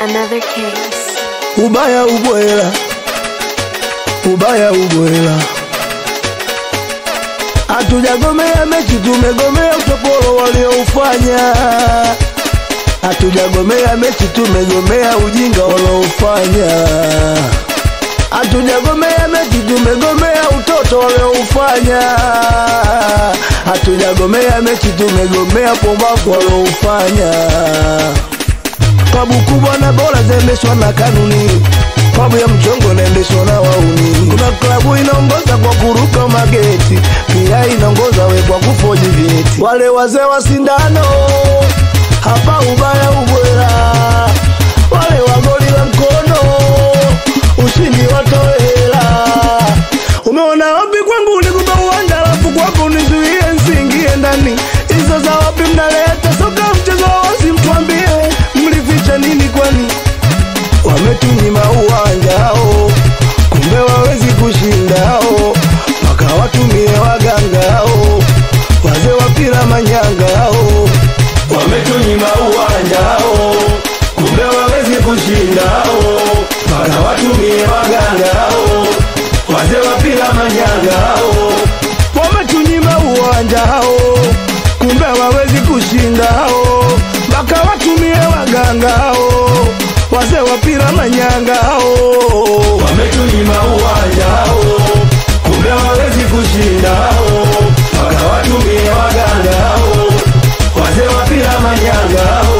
Another case. ubaya ubwela, ubaya ubwela. Hatujagomea mechi, tumegomea utopolo walioufanya. Hatujagomea mechi, tumegomea ujinga walioufanya. Hatujagomea mechi, tumegomea utoto walioufanya. Hatujagomea mechi, tumegomea pombaku walioufanya. Klabu kubwa na bora zaendeshwa na kanuni, klabu ya mchongo inaendeshwa na wauni. Kuna klabu inaongoza kwa kuruka mageti, pia inaongoza we kwa kufoji vyeti. Wale wazee wa sindano hapa ubaya ubwela, wale wa goli la mkono ushindi watoela. Umeona wapi kwangu nikupa uwanja, alafu kwako nizuie nsiingie ndani. Hizo za wapi mnaleta soka mchezo wa wazi, mtuambie mlificha nini kwani? Wametunyima uwanjao, kumbe wawezi kushindao, mpaka watumie wagangao, wazee wa pira manyangao. Wametunyima uwanjao, kumbe wawezi kushindao, mpaka watumie wagangao, wazee wa pira manyangao. Wametunyima uwanjao, kumbe wawezi kushindao, mpaka watumie wagangao, wazee wa pira manyangao. Wametunyima uwanjao, kumbe wawezi kushindao, mpaka watumie wagangao, wazee wa pira manyangao.